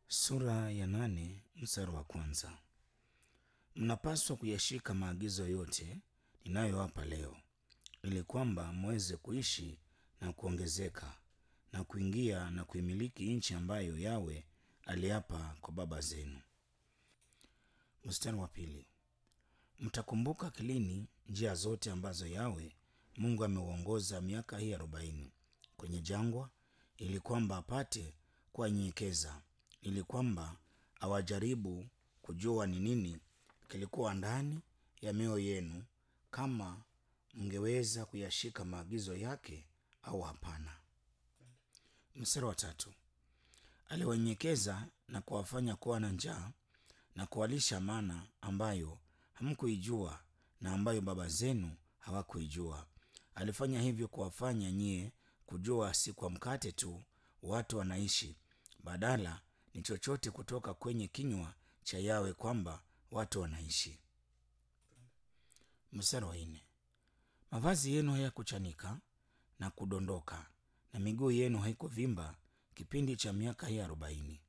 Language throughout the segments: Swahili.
Sura ya nane mstari wa kwanza. Mnapaswa kuyashika maagizo yote ninayowapa leo, ili kwamba mweze kuishi na kuongezeka na kuingia na kuimiliki nchi ambayo Yawe aliapa kwa baba zenu. Mstari wa pili. Mtakumbuka akilini njia zote ambazo Yawe Mungu ameuongoza miaka hii arobaini kwenye jangwa, ili kwamba apate kuwanyenyekeza ili kwamba awajaribu kujua ni nini kilikuwa ndani ya mioyo yenu, kama mngeweza kuyashika maagizo yake au hapana. Mstari wa tatu. Aliwanyenyekeza na kuwafanya kuwa na njaa na kuwalisha mana ambayo hamkuijua na ambayo baba zenu hawakuijua. Alifanya hivyo kuwafanya nyie kujua si kwa mkate tu watu wanaishi, badala ni chochote kutoka kwenye kinywa cha Yawe kwamba watu wanaishi. Mstari wa nne. Mavazi yenu hayakuchanika na kudondoka na miguu yenu haikuvimba kipindi cha miaka hii arobaini.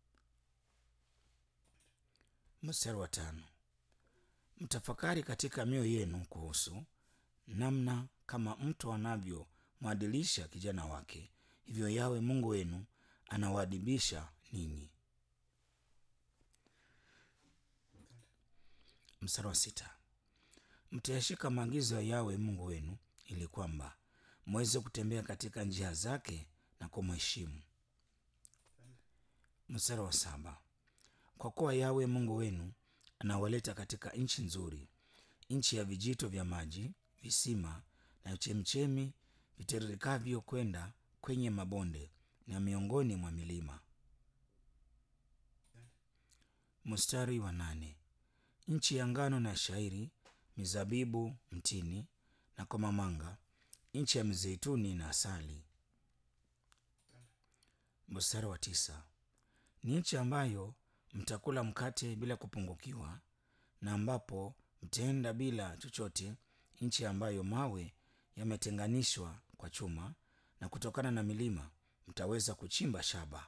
Mstari wa tano. Mtafakari katika mioyo yenu kuhusu namna kama mtu anavyomwadilisha kijana wake, hivyo Yawe Mungu wenu anawaadibisha ninyi. Mstari wa sita. Mtayashika maagizo ya Yawe Mungu wenu ili kwamba mweze kutembea katika njia zake na kumheshimu. Mstari wa saba. Kwa kuwa Yawe Mungu wenu anawaleta katika nchi nzuri, nchi ya vijito vya maji, visima na chemchemi vitiririkavyo kwenda kwenye mabonde na miongoni mwa milima. Mstari wa nane. Nchi ya ngano na shairi, mizabibu, mtini na komamanga, nchi ya mizeituni na asali. Mstari wa tisa. Ni nchi ambayo mtakula mkate bila kupungukiwa na ambapo mtaenda bila chochote, nchi ambayo mawe yametenganishwa kwa chuma na kutokana na milima mtaweza kuchimba shaba.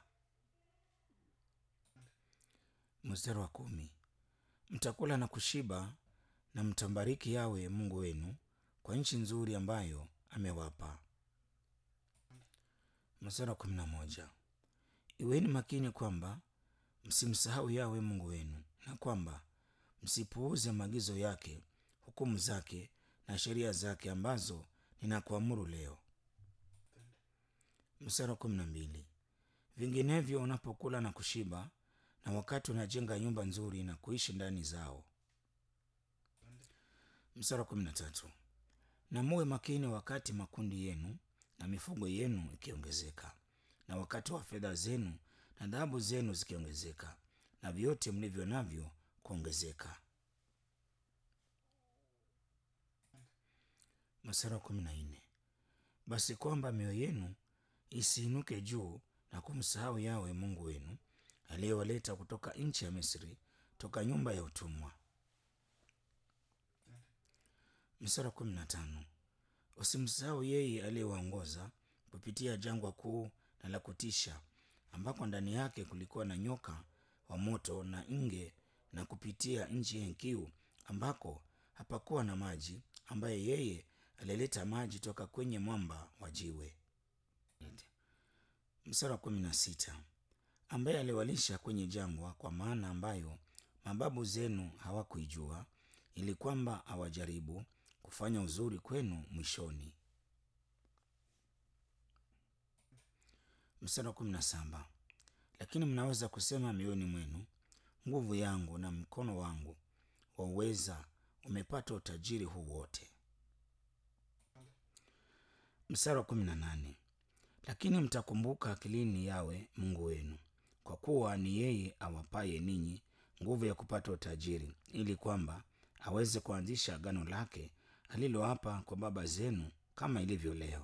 Mstari wa kumi. Mtakula na kushiba na mtambariki Yawe Mungu wenu kwa nchi nzuri ambayo amewapa. Mstari wa kumi na moja. Iweni makini kwamba msimsahau Yawe Mungu wenu na kwamba msipuuze maagizo yake, hukumu zake na sheria zake ambazo ninakuamuru leo. Mstari wa kumi na mbili. Vinginevyo unapokula na kushiba na wakati unajenga nyumba nzuri na kuishi ndani zao. Mstari wa kumi na tatu. Na muwe makini wakati makundi yenu na mifugo yenu ikiongezeka, na wakati wa fedha zenu na dhahabu zenu zikiongezeka, na vyote mlivyo navyo kuongezeka. Mstari wa kumi na nne. Basi kwamba mioyo yenu isiinuke juu na kumsahau Yawe Mungu wenu aliyewaleta kutoka nchi ya Misri, toka nyumba ya utumwa. Mstari wa kumi na tano. Usimsahau yeye aliyewaongoza kupitia jangwa kuu na la kutisha, ambako ndani yake kulikuwa na nyoka wa moto na nge, na kupitia nchi ya kiu, ambako hapakuwa na maji, ambaye yeye alileta maji toka kwenye mwamba wa jiwe. Mstari wa kumi na sita. Ambaye aliwalisha kwenye jangwa kwa maana ambayo mababu zenu hawakuijua, ili kwamba awajaribu kufanya uzuri kwenu mwishoni. Mstari wa kumi na saba. Lakini mnaweza kusema mioyoni mwenu, nguvu yangu na mkono wangu wa uweza umepata utajiri huu wote. Mstari wa kumi na nane. Lakini mtakumbuka akilini Yawe Mungu wenu, kwa kuwa ni yeye awapaye ninyi nguvu ya kupata utajiri, ili kwamba aweze kuanzisha agano lake aliloapa kwa baba zenu, kama ilivyo leo.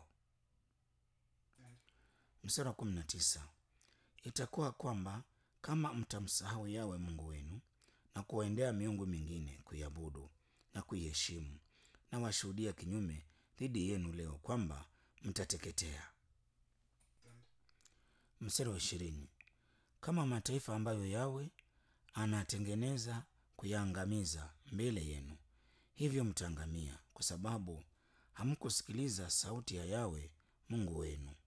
Mstari wa kumi na tisa. Itakuwa kwamba kama mtamsahau Yawe Mungu wenu na kuwaendea miungu mingine kuiabudu na kuiheshimu, na washuhudia kinyume dhidi yenu leo kwamba mtateketea. Mstari wa ishirini. kama mataifa ambayo Yawe anatengeneza kuyaangamiza mbele yenu. Hivyo mtaangamia kwa sababu hamkusikiliza sauti ya Yawe Mungu wenu.